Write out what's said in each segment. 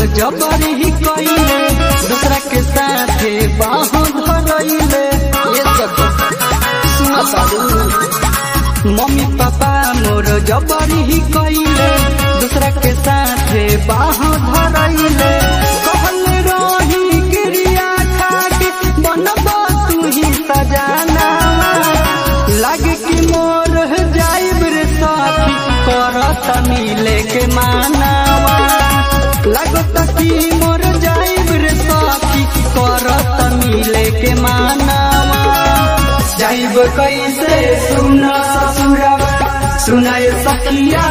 जबरी ही कइले दूसरा के साथे बाहों धरइले ये सब सुना तारू मम्मी पापा मोर जबरी ही कइले दूसरा के साथे बाहों धरइले कहल रही क्रिया खाके बनबा तू ही सजाना लागे कि मोर जाइब रे साथी करत मिले के मानावा लागत कि मोर जाइब रे साथी करत मिले के मानावा जाइब कैसे सुन ससुरवा सुनाए सखिया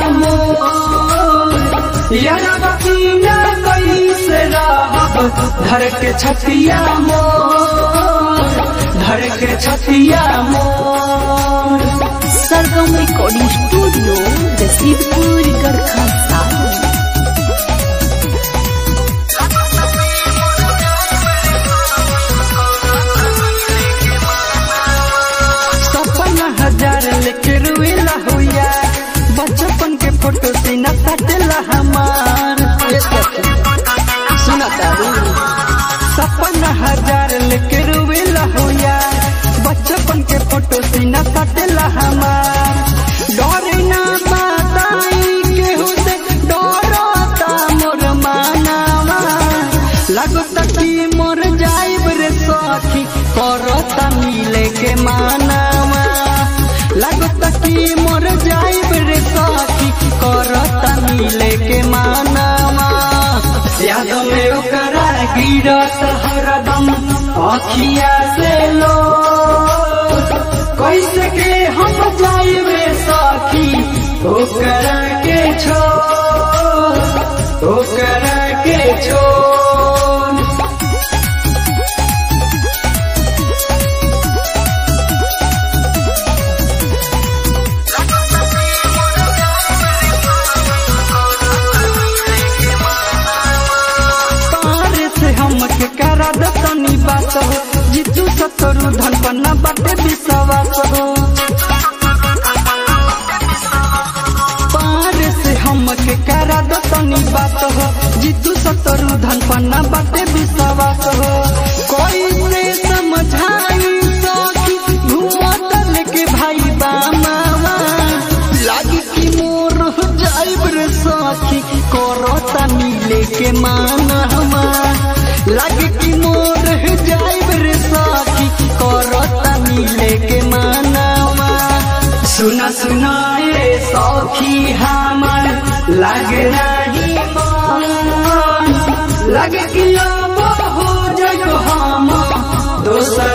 मोर यारा बकीना कैसे रहब धर के छतिया मोर धर के छतिया मोर सरगम रिकॉर्डिंग स्टूडियो रसीदपुर गरखा साल सपना हजार लेके रुएला हुआ बचपन के फोटो सीना सटेला हमार ये सखी, सुना तारू सपना हजार लेके रुएला हुआ बचपन के फोटो सीना सटेला हमार डरे ना बताई केहू से डरता मोर मानावा लगता कि मोर जाइब रे सखी करता मिले के मानावा लगता कि मोर जाइब रे सखी करता मिले के मानावा याद में ओकरा गिरत हरदम अखिया से लो कैसे के हम जाइबे सखी ओकरा के छो ओकरा के छोड़ पार से हमके करा दतनी बात हो जीतू सतरु धन पन्ना बाटे विश्वास हो पार से हमके करा दतनी बात हो जीतू सतरु धन पन्ना बाटे विश्वास हो कोई से समझाई सकी घूमत लेके भाई बामावा लागी कि मोर जाइब रे सखी करता मिले के मानवा लागे कि मोर जाइब रे सखी करता मिले के मानवा सुना सुना ये सखी हमर लागे नहीं मन लागे कि अब हो जग हम दोसर